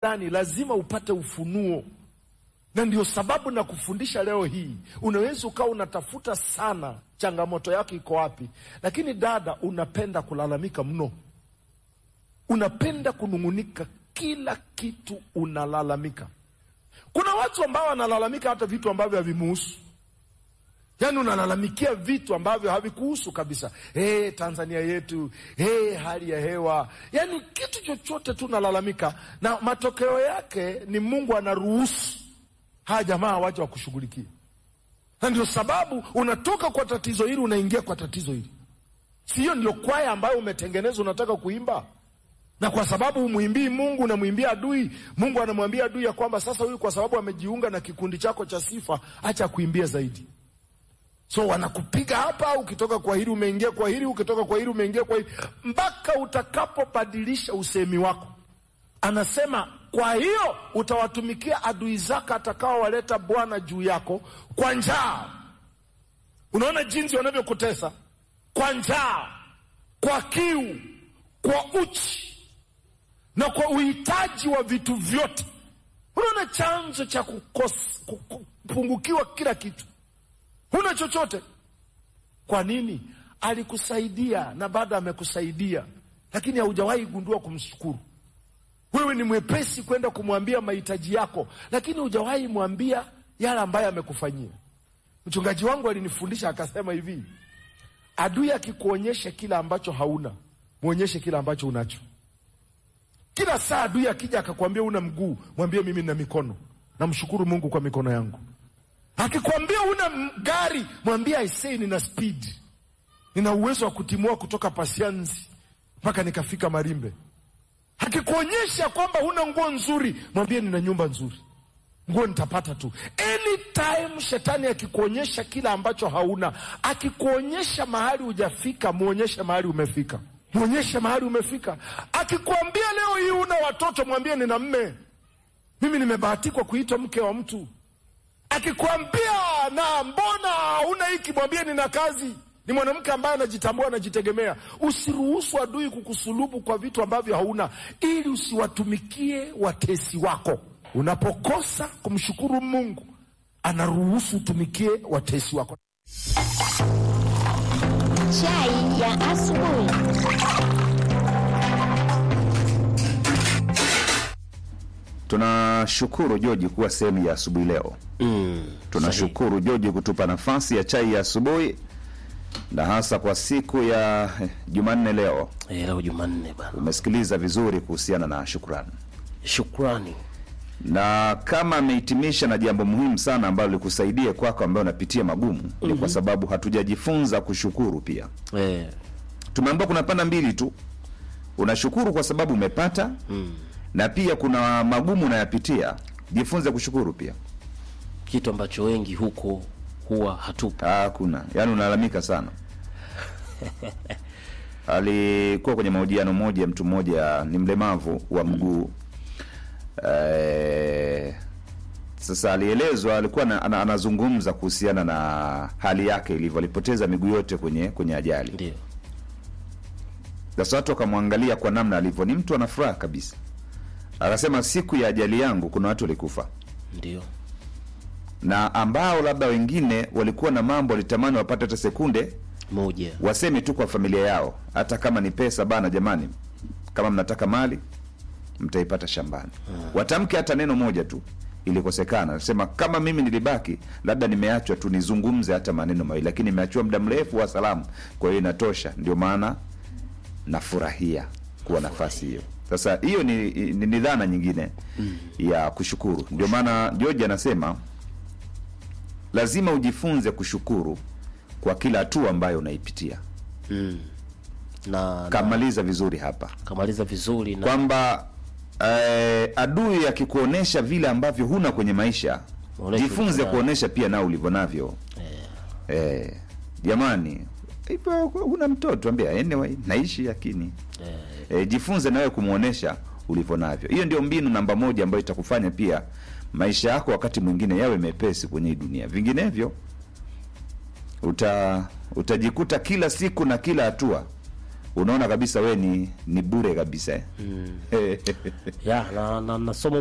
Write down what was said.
ndani lazima upate ufunuo, na ndio sababu na kufundisha leo hii. Unaweza ukawa unatafuta sana changamoto yako iko wapi, lakini dada, unapenda kulalamika mno, unapenda kunung'unika, kila kitu unalalamika. Kuna watu ambao wanalalamika hata vitu ambavyo havimuhusu Yaani unalalamikia vitu ambavyo havikuhusu kabisa. Hey, Tanzania yetu, hey, hali ya hewa, yaani kitu chochote tu unalalamika, na matokeo yake ni Mungu anaruhusu haya jamaa waje wakushughulikia, na ndio sababu unatoka kwa tatizo hili unaingia kwa tatizo hili. Siyo ndio kwaya ambayo umetengenezwa unataka kuimba, na kwa sababu umwimbii Mungu unamwimbia adui. Mungu anamwambia adui ya kwamba sasa huyu kwa sababu amejiunga na kikundi chako cha sifa, acha kuimbia zaidi So wanakupiga hapa, ukitoka kwa hili umeingia kwa hili, ukitoka kwa hili umeingia kwa hili, mpaka utakapobadilisha usemi wako. Anasema kwa hiyo utawatumikia adui zako atakaowaleta Bwana juu yako kwa njaa. Unaona jinsi wanavyokutesa kwa njaa, kwa kiu, kwa uchi na kwa uhitaji wa vitu vyote. Unaona chanzo cha kupungukiwa kila kitu huna chochote. Kwa nini? Alikusaidia na bado amekusaidia, lakini haujawahi gundua kumshukuru. Wewe ni mwepesi kwenda kumwambia mahitaji yako, lakini hujawahi mwambia yale ambayo amekufanyia. Mchungaji wangu alinifundisha akasema hivi, adui akikuonyesha kila ambacho hauna, mwonyeshe kila ambacho unacho. Kila saa adui akija akakwambia una mguu, mwambie mimi nina mikono, namshukuru Mungu kwa mikono yangu. Akikwambia una gari mwambie aisee, nina speed, nina uwezo wa kutimua kutoka Pasianzi mpaka nikafika Marimbe. Akikuonyesha kwamba huna nguo nzuri mwambie nina nyumba nzuri, nguo nitapata tu. Anytime shetani akikuonyesha kila ambacho hauna, akikuonyesha mahali hujafika, muonyeshe mahali umefika, muonyeshe mahali umefika. Akikwambia leo hii una watoto mwambie nina mme, mimi nimebahatikwa kuitwa mke wa mtu Akikwambia na mbona una hiki, mwambie nina kazi, ni mwanamke ambaye anajitambua, anajitegemea. Usiruhusu adui kukusulubu kwa vitu ambavyo hauna, ili usiwatumikie watesi wako. Unapokosa kumshukuru Mungu, anaruhusu utumikie watesi wako. Chai ya asubuhi. Tunashukuru Joji kuwa sehemu ya asubuhi leo. Mm, Tunashukuru Joji kutupa nafasi ya chai ya asubuhi na hasa kwa siku ya eh, Jumanne leo. sahihi. Eh, leo Jumanne bana, Umesikiliza vizuri kuhusiana na shukrani, shukrani. na kama amehitimisha na jambo muhimu sana ambalo likusaidia kwako, ambayo unapitia magumu, ni kwa sababu hatujajifunza kushukuru pia. Eh, Tumeambiwa kuna panda mbili tu, unashukuru kwa sababu umepata na pia kuna magumu unayapitia. Jifunze kushukuru pia. kitu ambacho wengi huko huwa hatupo. Ah, kuna yaani unalalamika sana. Alikuwa kwenye mahojiano moja, mtu mmoja ni mlemavu wa mguu eh, sasa alielezwa, alikuwa na, ana, anazungumza kuhusiana na hali yake ilivyo, alipoteza miguu yote kwenye kwenye ajali. Ndio Sasa watu wakamwangalia kwa namna alivyo, ni mtu ana furaha kabisa. Akasema siku ya ajali yangu kuna watu walikufa ndio na ambao labda wengine walikuwa na mambo walitamani wapate hata sekunde moja. waseme tu kwa familia yao, hata kama ni pesa bana, jamani, kama mnataka mali mtaipata shambani. Watamke hata neno moja tu, ilikosekana. Sema kama mimi nilibaki, labda nimeachwa tu nizungumze hata maneno mawili, lakini nimeachiwa muda mrefu wa salamu, kwa hiyo inatosha. Ndio maana nafurahia kuwa nafasi hiyo. Sasa hiyo ni, ni, ni dhana nyingine ya kushukuru. Ndio maana George anasema lazima ujifunze kushukuru kwa kila hatua ambayo unaipitia. Mm. Na, na Kamaliza vizuri hapa kamaliza vizuri na kwamba eh, adui akikuonesha vile ambavyo huna kwenye maisha, Onesha jifunze ulivyo kuonesha pia nao ulivyo navyo. Eh, jamani, hivyo huna mtoto ambia anyway, naishi lakini eh, jifunze nawe kumwonesha ulivyo navyo. Hiyo ndio mbinu namba moja ambayo itakufanya pia maisha yako wakati mwingine yawe mepesi kwenye hii dunia. Vinginevyo uta utajikuta kila siku na kila hatua unaona kabisa we ni ni bure kabisa eh? ya na, na, na somo